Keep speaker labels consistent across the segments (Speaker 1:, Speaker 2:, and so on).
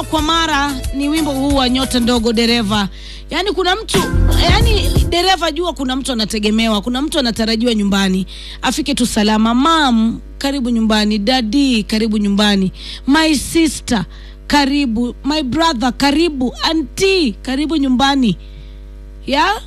Speaker 1: mara kwa mara ni wimbo huu wa nyota ndogo dereva. Yaani kuna mtu yaani dereva, jua kuna mtu anategemewa, kuna mtu anatarajiwa nyumbani afike tu salama. Mam, karibu nyumbani. Dadi, karibu nyumbani. My sister, karibu. My brother, karibu. Auntie, karibu nyumbani. Ya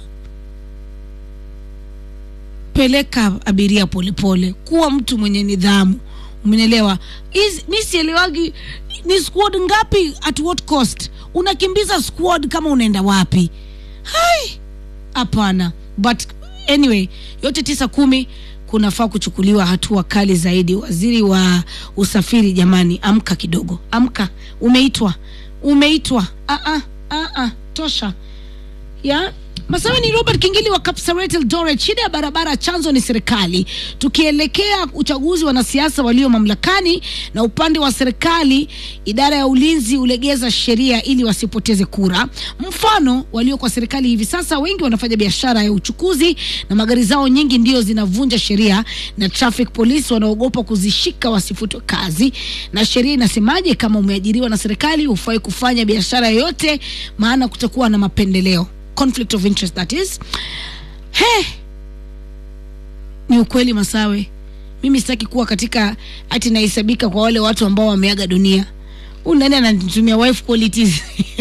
Speaker 1: peleka abiria polepole, kuwa mtu mwenye nidhamu. Umenielewa? Mi sielewagi ni squad ngapi, at what cost? Unakimbiza squad kama unaenda wapi? Hai, hapana. But anyway, yote tisa kumi kunafaa kuchukuliwa hatua kali zaidi. Waziri wa usafiri, jamani, amka kidogo, amka. Umeitwa, umeitwa. Ah, ah, ah, ah, tosha ya Masawe ni Robert Kingili wa Kapsaret Eldoret. Shida ya barabara chanzo ni serikali. Tukielekea uchaguzi, wanasiasa walio mamlakani na upande wa serikali, idara ya ulinzi ulegeza sheria ili wasipoteze kura. Mfano, walio kwa serikali hivi sasa wengi wanafanya biashara ya uchukuzi na magari zao nyingi ndio zinavunja sheria, na traffic police wanaogopa kuzishika wasifutwe kazi. Na sheria inasemaje? Kama umeajiriwa na serikali hufai kufanya biashara yoyote, maana kutakuwa na mapendeleo conflict of interest that is. He, ni ukweli Masawe, mimi sitaki kuwa katika ati nahesabika kwa wale watu ambao wameaga dunia. Huyu nani ananitumia wife qualities?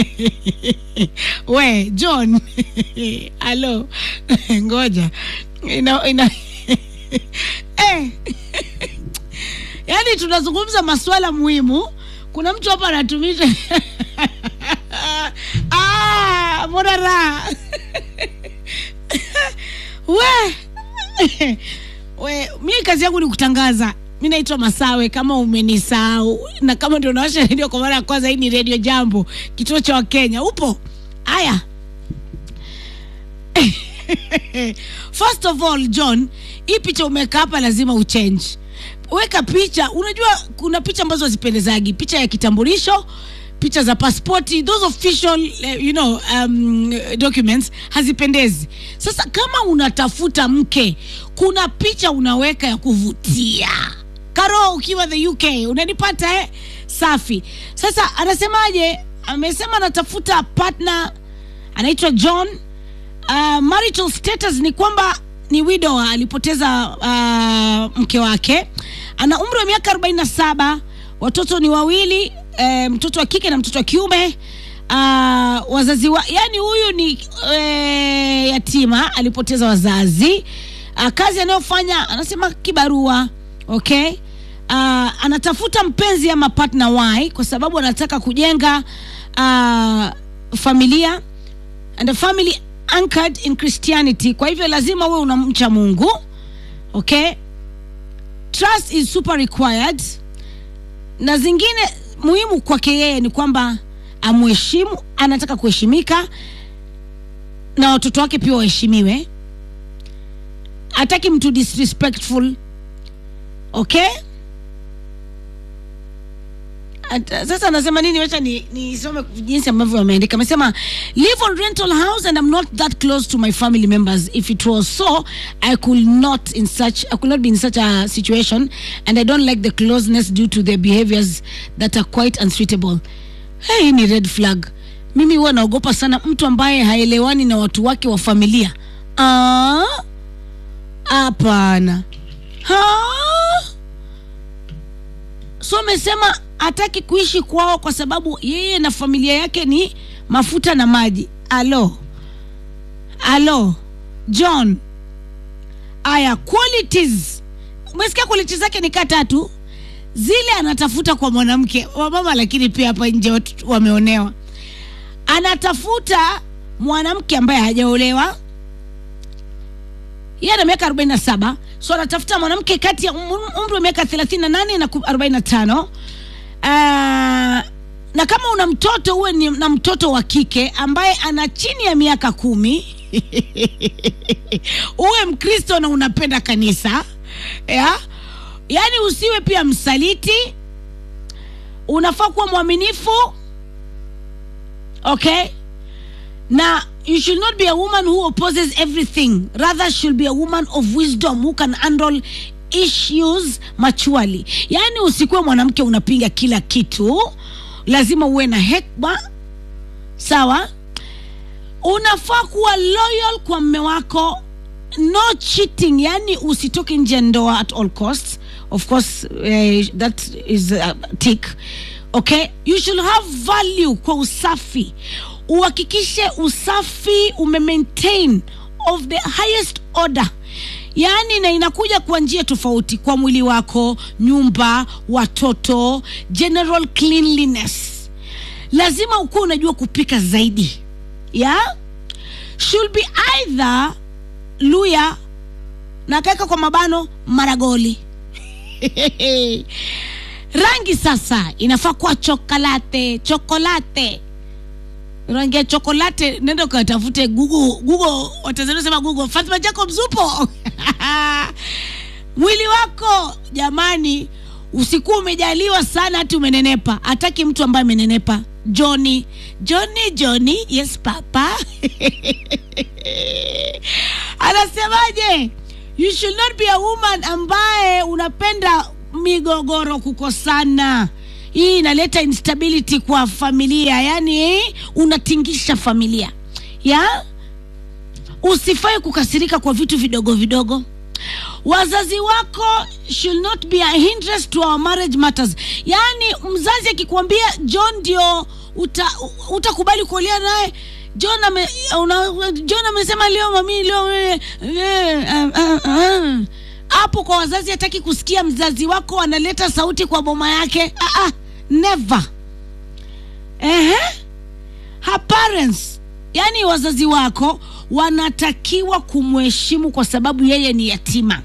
Speaker 1: We John halo ngoja ina, ina eh. Yaani tunazungumza masuala muhimu, kuna mtu hapa anatumisha Ah, mbona raha we we, mi kazi yangu ni kutangaza. Mi naitwa Masawe, kama umenisahau, na kama ndio unawasha redio kwa mara ya kwanza, hii ni redio Jambo, kituo cha Wakenya. Upo haya First of all John, hii picha umeweka hapa, lazima uchange. Weka picha, unajua kuna picha ambazo hazipendezagi, picha ya kitambulisho picha za pasipoti those official uh, you know um, documents hazipendezi. Sasa kama unatafuta mke, kuna picha unaweka ya kuvutia. Karo, ukiwa the UK unanipata eh? Safi. Sasa anasemaje? Amesema anatafuta partner, anaitwa John. Uh, marital status ni kwamba ni widower, alipoteza uh, mke wake, ana umri wa miaka 47, watoto ni wawili E, mtoto wa kike na mtoto wa kiume. Uh, wazazi wa, yani huyu ni e, yatima, alipoteza wazazi. Uh, kazi anayofanya anasema kibarua. Okay. Uh, anatafuta mpenzi ama partner why, kwa sababu anataka kujenga uh, familia and a family anchored in Christianity. Kwa hivyo lazima uwe unamcha Mungu. Okay. Trust is super required na zingine muhimu kwake yeye ni kwamba amheshimu, anataka kuheshimika na watoto wake pia waheshimiwe. Hataki mtu disrespectful. Okay, At, sasa anasema nini? Wacha nisome ni jinsi ambavyo wameandika. Amesema live on rental house and I'm not that close to my family members. If it was so I could not in such I could not be in such a situation and I don't like the closeness due to their behaviors that are quite unsuitable. Hey, ni red flag. Mimi huwa naogopa sana mtu ambaye haelewani na watu wake wa familia. Ah, hapana. Ha? So amesema hataki kuishi kwao kwa sababu yeye na familia yake ni mafuta na maji. Alo, alo John, aya qualities, umesikia qualities zake ni kaa tatu zile anatafuta kwa mwanamke wa mama, lakini pia hapa nje watu wameonewa. Anatafuta mwanamke ambaye hajaolewa, yeye ana miaka 47 so anatafuta mwanamke kati ya umri wa miaka 38 na 45. Uh, na kama una mtoto uwe ni na mtoto wa kike ambaye ana chini ya miaka kumi uwe Mkristo na unapenda kanisa ya? Yaani usiwe pia msaliti, unafaa kuwa mwaminifu okay, na you should not be a woman who opposes everything rather should be a woman of wisdom who can handle issues maturely. Yaani usikuwe mwanamke unapinga kila kitu lazima uwe na hekma sawa unafaa kuwa loyal kwa mme wako no cheating yani usitoke nje ya ndoa at all costs of course uh, that is a tick okay you should have value kwa usafi uhakikishe usafi umemaintain of the highest order yaani na inakuja kwa njia tofauti kwa mwili wako nyumba watoto general cleanliness lazima ukuwa unajua kupika zaidi ya should be either luya na kaweka kwa mabano maragoli rangi sasa inafaa kuwa chokolate chokolate rangi ya chokolate nenda ukatafute google google watanzania sema google fatima jacob zupo mwili wako jamani usikuwa umejaliwa sana hati umenenepa hataki mtu ambaye amenenepa joni joni joni yes papa anasemaje you should not be a woman ambaye unapenda migogoro kukosana hii inaleta instability kwa familia yani eh, unatingisha familia ya usifai kukasirika kwa vitu vidogo vidogo wazazi wako should not be a hindrance to our marriage matters yaani mzazi akikwambia john ndio uta, utakubali kuolia naye john ame, una, john amesema leo mami leo eh, eh, ah, ah, ah. hapo kwa wazazi hataki kusikia mzazi wako analeta sauti kwa boma yake ah, ah, never Ehe. her parents yani wazazi wako wanatakiwa kumheshimu kwa sababu yeye ni yatima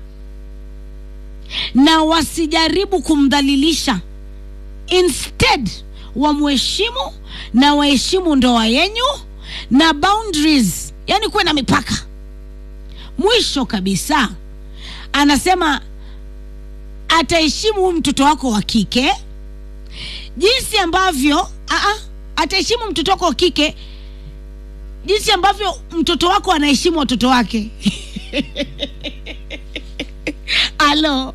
Speaker 1: na wasijaribu kumdhalilisha instead wamheshimu na waheshimu ndoa yenyu na boundaries yani kuwe na mipaka mwisho kabisa anasema ataheshimu huyu mtoto wako wa kike jinsi ambavyo aa, ataheshimu mtoto wako wa kike jinsi ambavyo mtoto wako anaheshimu watoto wake alo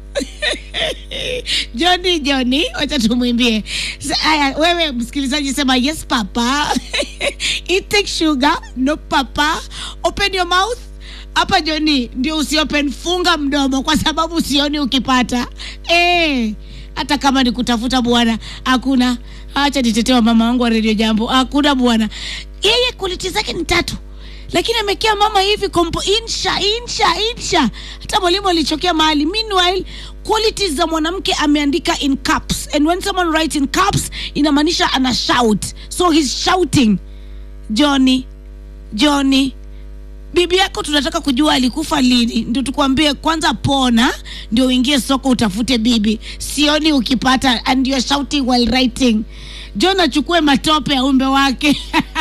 Speaker 1: joni joni wacha tumwimbie Sa- haya wewe msikilizaji sema yes papa eating sugar no papa open your mouth hapa joni ndio usiopen funga mdomo kwa sababu sioni ukipata eh hata kama ni kutafuta bwana hakuna acha nitetewa mama wangu wa redio jambo hakuna bwana yeye quality zake ni tatu lakini amekea mama hivi kompo insha insha insha hata mwalimu alichokea mahali meanwhile qualities za mwanamke ameandika in caps and when someone writes in caps inamaanisha ana shout so he's shouting johnny johnny bibi yako tunataka kujua alikufa lini ndio tukwambie kwanza pona ndio uingie soko utafute bibi sioni ukipata and you're shouting while writing john achukue matope ya umbe wake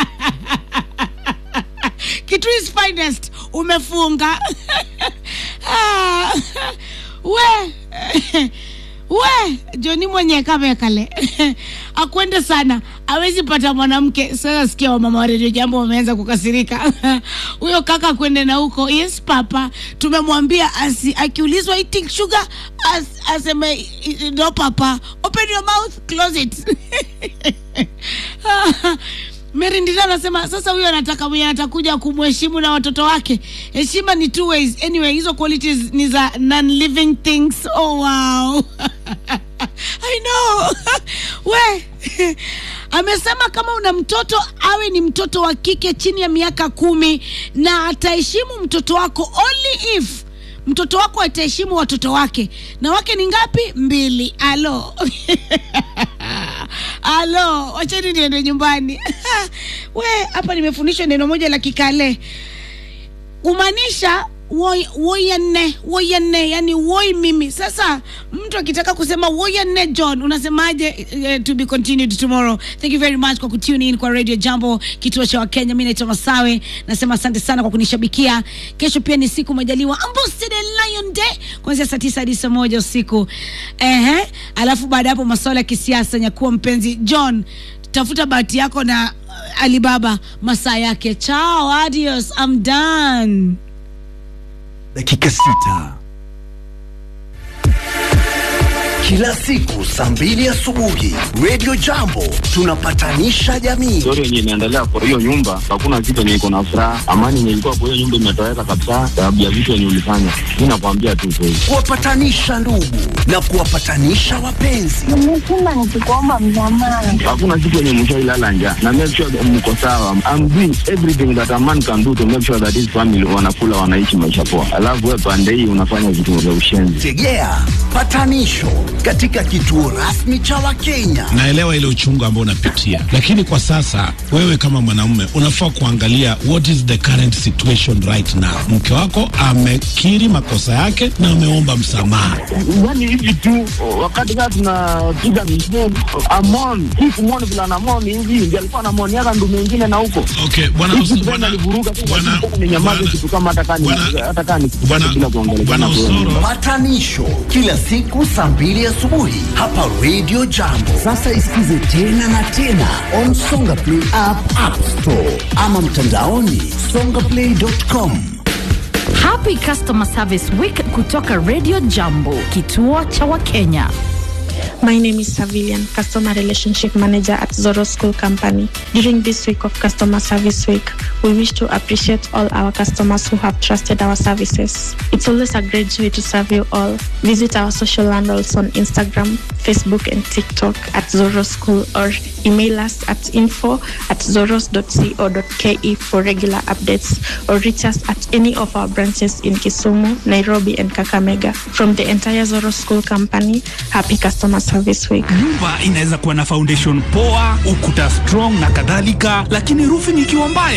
Speaker 1: kitu is finest umefunga Ah, we we joni mwenye kamekale akwende sana awezi pata mwanamke sasa sikia wamama wa redio jambo wameanza kukasirika huyo kaka akwende na huko yes papa tumemwambia asi akiulizwa eating sugar as, aseme no papa open your mouth close it Mary Ndira anasema sasa huyo anataka mwenye atakuja kumheshimu na watoto wake. Heshima ni two ways. Anyway, hizo qualities ni za non-living things. Oh wow. I know. We. Amesema kama una mtoto awe ni mtoto wa kike chini ya miaka kumi na ataheshimu mtoto wako only if mtoto wako ataheshimu watoto wake na wake ni ngapi mbili alo alo wacheni niende nyumbani we hapa nimefundishwa neno moja la kikale kumaanisha woi woyanne woyanne yani woi mimi sasa mtu akitaka kusema woyanne john unasemaje uh, to be continued tomorrow thank you very much kwa kutune in kwa radio jambo kituo cha wakenya mi naitwa masawe nasema asante sana kwa kunishabikia kesho pia ni siku majaliwa ambosede lion day kuanzia saa tisa hadi saa moja usiku ehe alafu baada ya hapo masuala ya kisiasa nyakuwa mpenzi john tafuta bahati yako na uh, alibaba masaa yake chao adios I'm done
Speaker 2: dakika sita kila siku saa mbili asubuhi. Radio Jambo tunapatanisha jamii.
Speaker 3: story yenye inaendelea kwa hiyo nyumba, hakuna kitu yenye iko na furaha. Amani yenye ilikuwa kwa hiyo nyumba imetoweka kabisa, sababu ya vitu yenye ulifanya. Mi nakwambia tu kweli.
Speaker 2: kuwapatanisha ndugu na kuwapatanisha wapenzi.
Speaker 4: Nimesema nikikuomba msamaha.
Speaker 3: Hakuna kitu yenye mshailala njaa na make sure that mko sawa. I'm doing everything that a man can do to make sure that his family wanakula, wanaishi maisha poa, alafu wewe pande hii unafanya vitu vya ushenzi.
Speaker 2: Tegea patanisho katika kituo rasmi cha Wakenya.
Speaker 5: naelewa ile uchungu ambao unapitia, lakini kwa sasa wewe kama mwanamume unafaa kuangalia what is the current situation right now. Mke wako amekiri makosa yake na ameomba msamaha.
Speaker 3: Yani hivi tu wakati kaa tunapiga misheni amon hii kumwoni vile anamoni hivi ndio alikuwa anamoniaka ndume ingine na huko
Speaker 5: Okay, bwana
Speaker 3: Hizi
Speaker 5: Os-
Speaker 3: tena
Speaker 5: bwana-
Speaker 3: alivuruga tu,
Speaker 5: bwana-
Speaker 3: lakini tena ninyamaze
Speaker 5: bwana-
Speaker 3: kitu kama hata kani
Speaker 5: bwana-
Speaker 3: hata kani
Speaker 5: bwana-
Speaker 3: bila kuongelea
Speaker 5: bwana
Speaker 3: kama
Speaker 5: Osoro,
Speaker 2: Patanisho kila siku saa mbili asubuhi hapa Radio Jambo. Sasa isikize tena na tena on Songa Play app, App Store ama mtandaoni songaplay.com.
Speaker 6: Happy Customer Service Week kutoka Radio Jambo, kituo cha Wakenya.
Speaker 7: My name is Savilian, Customer Relationship Manager at Zoro School Company. During this week of Customer Service Week, we wish to appreciate all our customers who have trusted our services. It's always a great joy to serve you all. Visit our social handles on Instagram, Facebook, and TikTok at Zoro School or email us at info at zoros.co.ke for regular updates or reach us at any of our branches in Kisumu, Nairobi, and Kakamega. From the entire Zoro School Company, happy Customer Service Week.
Speaker 8: nyumba inaweza kuwa na foundation poa ukuta strong na kadhalika lakini roofing ikiwa mbaya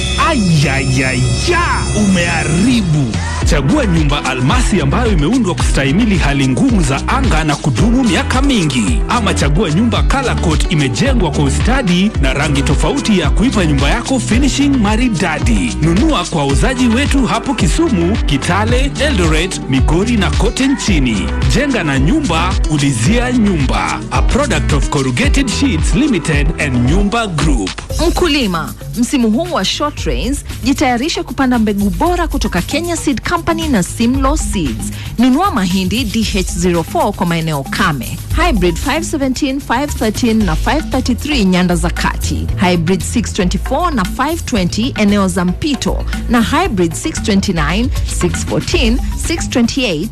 Speaker 8: ayayaya umeharibu chagua nyumba almasi ambayo imeundwa kustahimili hali ngumu za anga na kudumu miaka mingi ama chagua nyumba color coat imejengwa kwa ustadi na rangi tofauti ya kuipa nyumba yako finishing maridadi nunua kwa wauzaji wetu hapo kisumu kitale eldoret migori na kote nchini jenga na nyumba ulizia nyumba a product of corrugated sheets limited and nyumba group
Speaker 9: Mkulima, msimu huu wa short rains, jitayarishe kupanda mbegu bora kutoka Kenya Seed Company na Simlaw Seeds. Nunua mahindi DH04 kwa maeneo kame, hybrid 517, 513 na 533 nyanda za kati, hybrid 624 na 520 eneo za mpito, na hybrid 629, 614, 628,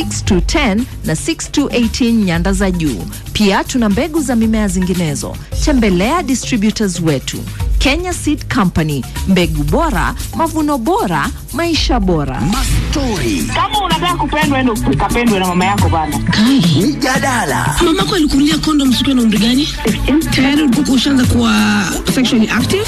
Speaker 9: 6210 na 6218 nyanda za juu. Pia tuna mbegu za mimea zinginezo. Tembelea distributors wetu Kenya Seed Company, mbegu bora, mavuno bora, maisha bora.
Speaker 2: Mastori,
Speaker 4: Kama unataka kupendwa, endo ukapendwe na mama yako bana.
Speaker 2: mijadala,
Speaker 1: mamako alikunulia kondom sikiwa na umri gani tayari ulikuwa ushaanza kuwa sexually active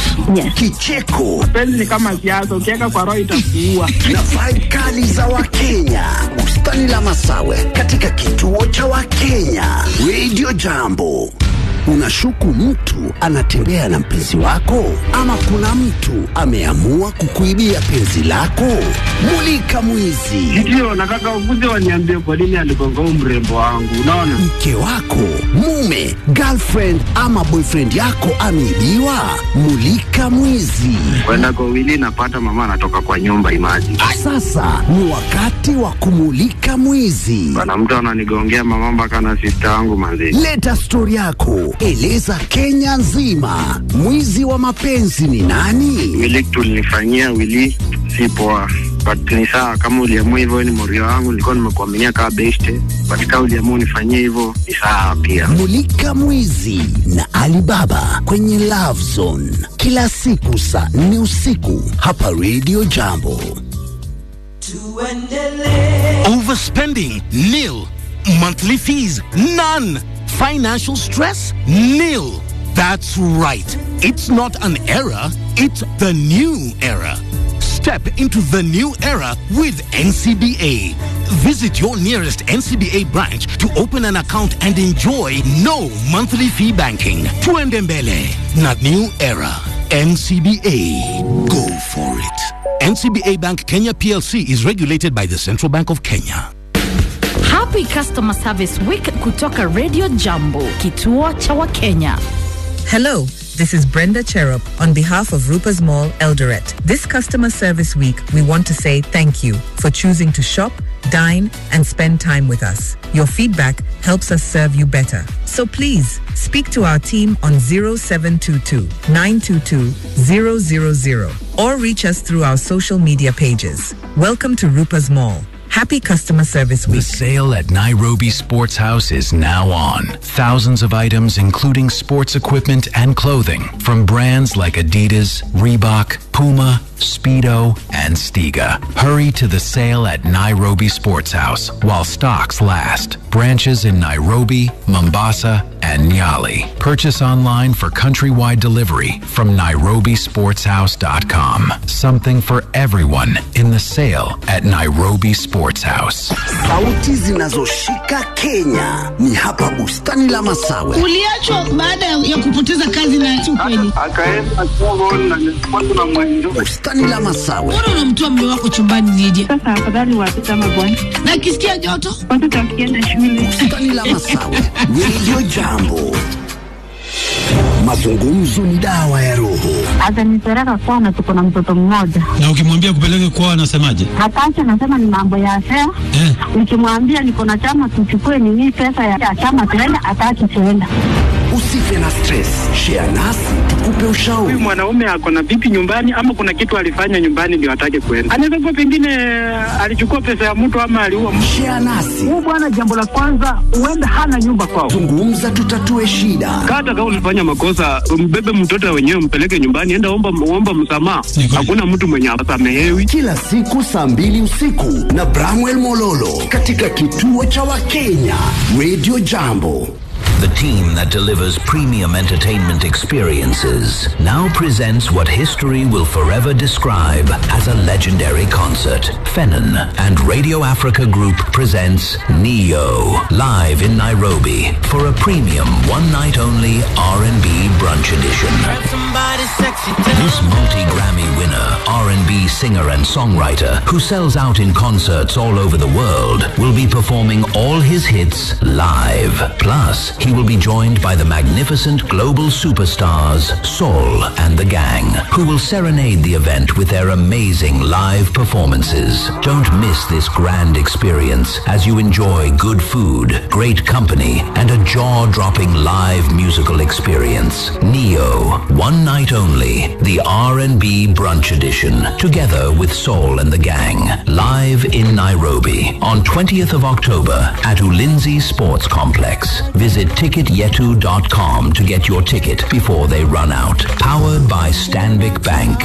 Speaker 2: kicheko
Speaker 4: Penzi ni kama siasa, ukiweka kwa roho itakuua.
Speaker 2: na vibe kali za Wakenya. Bustani la Masawe katika kituo cha Wakenya. Radio Jambo. Unashuku mtu anatembea na mpenzi wako, ama kuna mtu ameamua kukuibia penzi lako? Mulika mwizi.
Speaker 3: Ndio nataka ukuje waniambie kwa nini aligonga huu mrembo wangu, unaona?
Speaker 2: mke wako, mume, girlfriend ama boyfriend yako ameibiwa? Mulika mwizi.
Speaker 3: Kwenda kwa wili napata mama anatoka kwa nyumba imaji
Speaker 2: Sasa ni wakati wa kumulika mwizi.
Speaker 3: bana, mtu ananigongea mama mpaka na sista wangu manzi.
Speaker 2: Leta stori yako, eleza Kenya nzima, mwizi wa mapenzi ni nani?
Speaker 3: Wili tulinifanyia wili si poa, but ni sawa kama uliamua hivyo, ni morio wangu, nilikuwa nimekuaminia kama beste, but kama uliamua unifanyie hivyo ni sawa pia.
Speaker 2: Mulika mwizi na Alibaba kwenye Love Zone kila siku saa nne usiku hapa Radio Jambo.
Speaker 10: Overspending? Nil. Monthly fees? None. Financial stress? Nil. That's right. It's not an era, it's the new era. Step into the new era with NCBA. Visit your nearest NCBA branch to open an account and enjoy no monthly fee banking. Tuendembele, not new era. NCBA. Go for it. NCBA Bank Kenya PLC is regulated by the Central Bank of Kenya.
Speaker 6: Happy Customer Service Week kutoka Radio Jambo, kituo cha Wakenya.
Speaker 11: Hello, this is Brenda Cherub on behalf of Ruper's Mall Eldoret. This customer service week, we want to say thank you for choosing to shop, dine, and spend time with us. Your feedback helps us serve you better. So please speak to our team on 0722 922 000 or reach us through our social media pages. Welcome to Rupa's Mall. Happy Customer Service Week.
Speaker 12: The sale at Nairobi Sports House is now on. Thousands of items, including sports equipment and clothing, from brands like Adidas, Reebok, Puma, Speedo, and Stiga. Hurry to the sale at Nairobi Sports House while stocks last. Branches in Nairobi, Mombasa, and Nyali. Purchase online for countrywide delivery from nairobisportshouse.com. Something for everyone in the sale at Nairobi Sports House.
Speaker 2: Sauti zinazoshika Kenya ni hapa bustani la Masawe.
Speaker 1: uliachwa baada ya kupoteza kazi na si ukweli
Speaker 3: akaenda Congo na nilikuwa na mwenjo
Speaker 2: Bustani la Masawe.
Speaker 1: mbona unamtoa mme wako chumbani nije
Speaker 4: Sasa afadhali watoto ama bwana,
Speaker 1: na akisikia joto
Speaker 4: watoto wakienda shule
Speaker 2: Bustani la Masawe. Radio Jambo. Mazungumzo ni dawa ya roho.
Speaker 4: atanipeleka kwana, tuko na mtoto mmoja
Speaker 5: Na ukimwambia kupeleke kwao anasemaje?
Speaker 4: hataki, anasema ni mambo ya fea.
Speaker 5: Eh,
Speaker 4: Nikimwambia niko na chama, tuchukue nini pesa ya chama tuenda, hataki tuenda.
Speaker 2: Usife na stress. Share nasi tukupe ushauri.
Speaker 13: huyu mwanaume ako na vipi nyumbani ama kuna kitu alifanya nyumbani ndio atake kwenda anaweza kuwa pengine alichukua pesa ya mtu ama aliua mtu
Speaker 2: Share nasi.
Speaker 13: huyu bwana jambo la kwanza huenda hana nyumba kwao
Speaker 2: Zungumza tutatue shida.
Speaker 13: hata kama ulifanya makosa mbebe mtoto wenyewe mpeleke nyumbani enda omba, omba msamaha
Speaker 5: Ni kweli.
Speaker 13: hakuna mtu mwenye asamehewi
Speaker 2: Kila siku saa mbili usiku na Bramwell Mololo katika kituo cha Wakenya Radio Jambo.
Speaker 14: The team that delivers premium entertainment experiences now presents what history will forever describe as a legendary concert. Fennon and Radio Africa Group presents Neo live in Nairobi for a premium one night only R&B brunch edition. This multi-Grammy winner, R&B singer and songwriter who sells out in concerts all over the world will be performing all his hits live. Plus, he will be joined by the magnificent global superstars Saul and the Gang, who will serenade the event with their amazing live performances. Don't miss this grand experience as you enjoy good food, great company, and a jaw-dropping live musical experience. Neo, one night only, the R&B brunch edition, together with Saul and the Gang, live in Nairobi on 20th of October at Ulinzi Sports Complex. Visit ticketyetu.com to get your ticket before they run out. Powered by Stanbic Bank.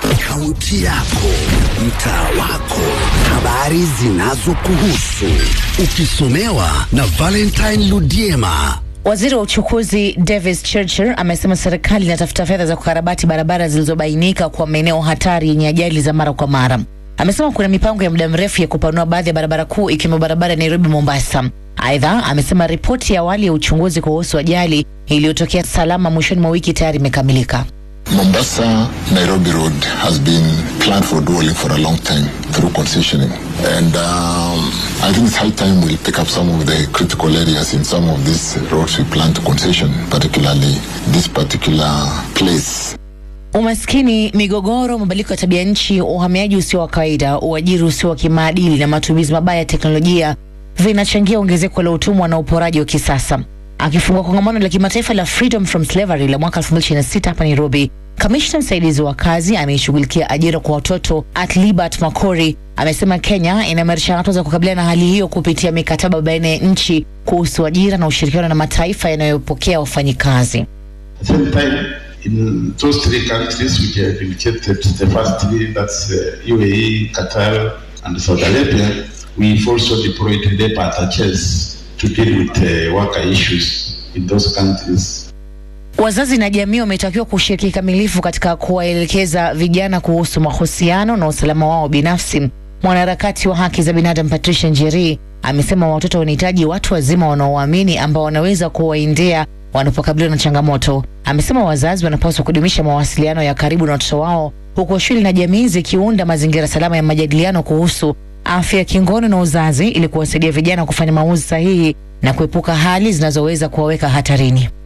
Speaker 2: Kaunti yako, mtaa wako, habari zinazokuhusu, ukisomewa na Valentine Ludiema.
Speaker 15: Waziri wa uchukuzi Davis Churchill amesema serikali inatafuta fedha za kukarabati barabara zilizobainika kwa maeneo hatari yenye ajali za mara kwa mara. Amesema kuna mipango ya muda mrefu ya kupanua baadhi ya barabara kuu ikiwemo barabara ya Nairobi Mombasa. Aidha, amesema ripoti ya awali ya uchunguzi kuhusu ajali iliyotokea salama mwishoni mwa wiki tayari imekamilika.
Speaker 16: Mombasa Nairobi Road has been planned for dualling for a long time through concessioning. And um, I think it's high time we'll pick up some of the critical areas in some of these roads we plan to concession, particularly this particular place.
Speaker 15: Umaskini, migogoro, mabadiliko ya tabia nchi, uhamiaji usio wa kawaida, uajiri usio wa kimaadili na matumizi mabaya ya teknolojia vinachangia ongezeko la utumwa na uporaji wa kisasa. Akifungua kongamano la kimataifa la Freedom from Slavery la mwaka 2026 hapa Nairobi, kamishna msaidizi wa kazi anayeshughulikia ajira kwa watoto Atlibert Makori amesema Kenya inaimarisha hatua za kukabiliana na hali hiyo kupitia mikataba baina ya nchi kuhusu ajira na ushirikiano na mataifa yanayopokea wafanyikazi.
Speaker 17: At the same time, in those three countries which have indicated the first three, that's uh, UAE, Qatar, and Saudi Arabia, we've also deployed labor attaches to deal with uh, worker issues in those countries.
Speaker 15: Wazazi na jamii wametakiwa kushiriki kikamilifu katika kuwaelekeza vijana kuhusu mahusiano na usalama wao binafsi. Mwanaharakati wa haki za binadamu Patricia Njeri amesema watoto wanahitaji watu wazima wanaowaamini ambao wanaweza kuwaendea wanapokabiliwa na changamoto. Amesema wazazi wanapaswa kudumisha mawasiliano ya karibu na watoto wao, huku shule na jamii zikiunda mazingira salama ya majadiliano kuhusu afya ya kingono na uzazi ili kuwasaidia vijana kufanya maamuzi sahihi na kuepuka hali zinazoweza kuwaweka hatarini.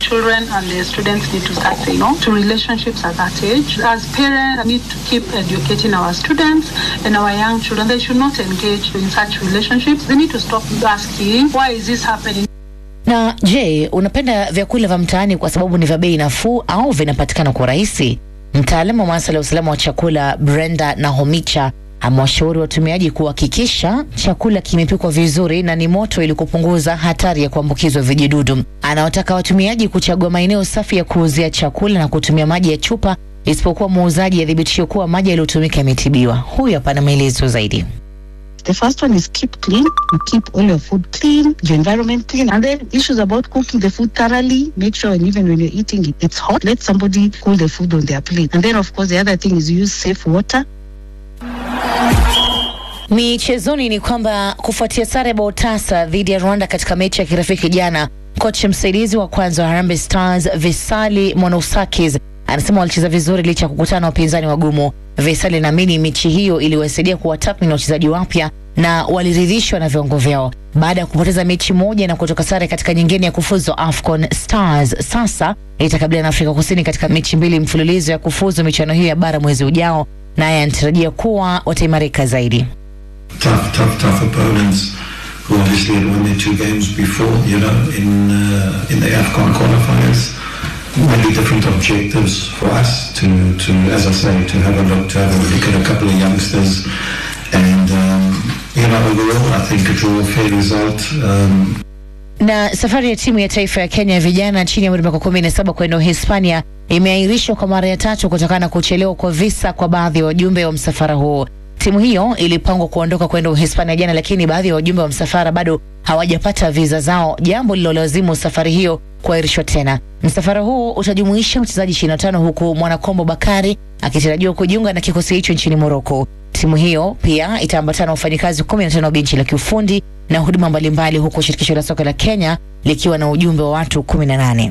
Speaker 18: Children and the students need to start saying no to relationships at that age. As parents, we need to keep educating our students and our young children. They should not engage in such relationships. They need to stop asking, why is this happening?
Speaker 15: Na je, unapenda vyakula vya mtaani kwa sababu ni vya bei nafuu au vinapatikana kwa urahisi? Mtaalamu wa masuala ya usalama wa chakula Brenda Nahomicha amewashauri watumiaji kuhakikisha chakula kimepikwa vizuri na ni moto ili kupunguza hatari ya kuambukizwa vijidudu. Anawataka watumiaji kuchagua maeneo safi ya kuuzia chakula na kutumia maji ya chupa, isipokuwa muuzaji athibitishe kuwa maji yaliyotumika yametibiwa. Huyu hapa na maelezo zaidi.
Speaker 19: The first one is keep clean. You keep all your food clean, your environment clean. And then issues about cooking the food thoroughly. Make sure and even when you're eating it, it's hot. Let somebody cool the food on their plate. And then of course the other thing is use safe water.
Speaker 15: Michezoni ni kwamba kufuatia sare ya bao tasa dhidi ya Rwanda katika mechi ya kirafiki jana, kocha msaidizi wa kwanza wa Harambee Stars Visali Monousakis anasema walicheza vizuri licha ya kukutana na wapinzani wagumu. Visali anaamini mechi hiyo iliwasaidia kuwatathmini wachezaji wapya na waliridhishwa na viwango vyao. Baada ya kupoteza mechi moja na kutoka sare katika nyingine ya kufuzu AFCON, Stars sasa itakabiliana na Afrika Kusini katika mechi mbili mfululizo ya kufuzu michuano hiyo ya bara mwezi ujao, naye anatarajia kuwa wataimarika zaidi.
Speaker 20: tough, tough, tough opponents who obviously had won their two games before, you know, in uh, in the AFCON qualifiers. Maybe different objectives for us to, to, as I say, to have a look, to have a look at a couple of youngsters, and um, you know, overall, I think a draw, a fair result. Um,
Speaker 15: Na safari ya timu ya taifa ya Kenya ya vijana chini ya umri wa miaka kumi na saba kwenda Uhispania imeahirishwa kwa mara ya tatu kutokana na kuchelewa kwa visa kwa baadhi ya wajumbe wa msafara huo. Timu hiyo ilipangwa kuondoka kwenda Uhispania jana, lakini baadhi ya wajumbe wa msafara bado hawajapata viza zao, jambo lililolazimu safari hiyo kuahirishwa tena. Msafara huo utajumuisha wachezaji 25 huku Mwanakombo Bakari akitarajiwa kujiunga na kikosi hicho nchini Moroko. Timu hiyo pia itaambatana na wafanyikazi 15 wa benchi la kiufundi na huduma mbalimbali, huku shirikisho la soka la Kenya likiwa na ujumbe wa watu 18.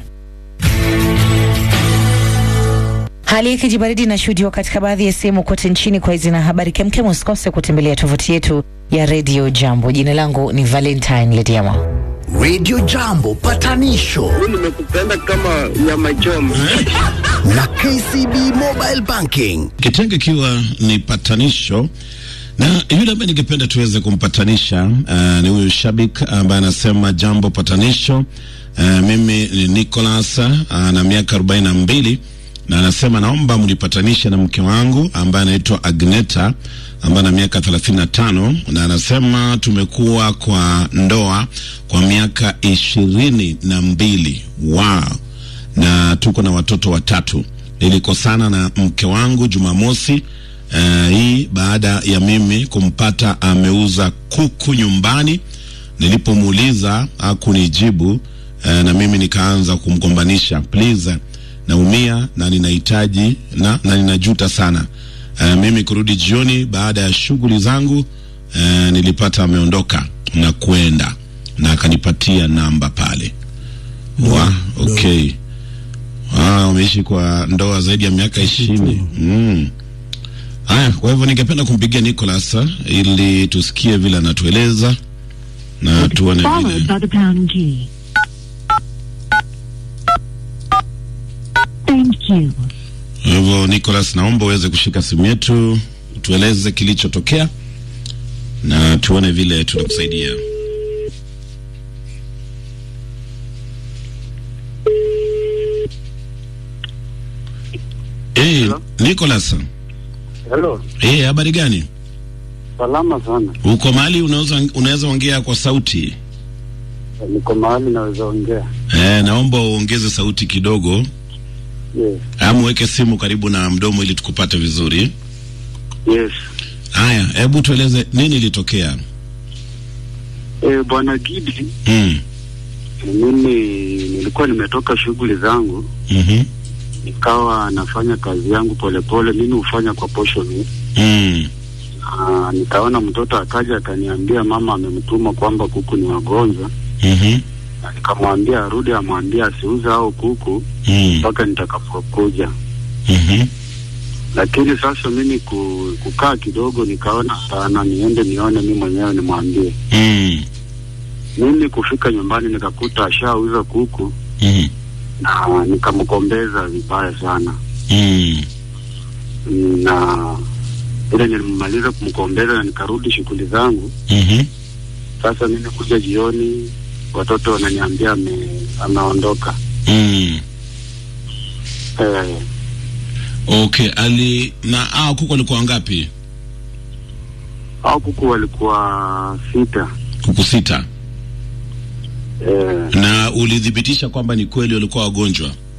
Speaker 15: Hali ya kijibaridi inashuhudiwa katika baadhi ya sehemu kote nchini. Kwa hizi na habari kemkem, usikose kutembelea tovuti yetu ya Radio Jambo. Jina langu ni Valentine Lediama.
Speaker 2: Radio Jambo patanisho
Speaker 21: nimekupenda kama nyama choma
Speaker 2: na KCB Mobile Banking.
Speaker 5: Kitengo ikiwa ni patanisho na yule ambaye ningependa tuweze kumpatanisha uh, ni huyu shabik ambaye anasema jambo patanisho. Uh, mimi ni Nicholas uh, na miaka arobaini na mbili na anasema naomba mnipatanishe na mke wangu ambaye anaitwa Agneta ambaye ana miaka thelathini na tano na anasema tumekuwa kwa ndoa kwa miaka ishirini na mbili wow. na tuko na watoto watatu. Nilikosana na mke wangu Jumamosi uh, hii baada ya mimi kumpata ameuza kuku nyumbani. Nilipomuuliza hakunijibu uh, na mimi nikaanza kumgombanisha please naumia na ninahitaji na, na ninajuta sana. Uh, mimi kurudi jioni baada ya shughuli zangu uh, nilipata ameondoka na kwenda na akanipatia namba pale. Wa, okay. Ah, umeishi kwa ndoa zaidi ya miaka ishirini. Mm. Haya, kwa hivyo ningependa kumpigia Nicholas ili tusikie vile anatueleza na tuone vile
Speaker 22: by the pound key. Thank you.
Speaker 5: Kwa hivyo Nicholas, naomba uweze kushika simu yetu, tueleze kilichotokea na tuone vile tunakusaidia. Hey, Nicholas.
Speaker 21: Hello.
Speaker 5: Eh, habari gani?
Speaker 21: Salama sana.
Speaker 5: Uko mahali unaweza unaweza ongea kwa sauti?
Speaker 21: Niko mahali naweza ongea.
Speaker 5: Eh, naomba uongeze sauti kidogo.
Speaker 21: Yes.
Speaker 5: Ama uweke simu karibu na mdomo ili tukupate vizuri.
Speaker 21: Yes.
Speaker 5: Haya, hebu tueleze nini ilitokea?
Speaker 21: Eh, Bwana Gidi,
Speaker 5: Mm.
Speaker 21: mimi nilikuwa nimetoka shughuli zangu
Speaker 5: Mhm.
Speaker 21: nikawa nafanya kazi yangu polepole. Mimi hufanya kwa portion.
Speaker 5: Mm.
Speaker 21: Ah, nikaona mtoto akaja akaniambia mama amemtuma kwamba kuku ni wagonjwa.
Speaker 5: Mhm.
Speaker 21: Na nikamwambia arudi amwambie asiuze hao kuku
Speaker 5: Mm.
Speaker 21: mpaka nitakapokuja.
Speaker 5: Mhm.
Speaker 21: Lakini sasa mimi ku, kukaa kidogo nikaona hapana, niende nione mimi mwenyewe nimwambie.
Speaker 5: Mm.
Speaker 21: Mimi kufika nyumbani nikakuta ashauza kuku
Speaker 5: Mhm.
Speaker 21: na nikamkombeza vibaya sana
Speaker 5: Mm.
Speaker 21: na ile nilimaliza kumkombeza na nikarudi shughuli zangu.
Speaker 5: Mhm.
Speaker 21: Sasa mimi kuja jioni, watoto wananiambia ame, ameondoka.
Speaker 5: Mm.
Speaker 21: Eh,
Speaker 5: Okay, ali na ah, kuku walikuwa wangapi?
Speaker 21: au kuku walikuwa sita.
Speaker 5: Kuku sita.
Speaker 21: Eh,
Speaker 5: Na ulithibitisha kwamba ni kweli walikuwa wagonjwa?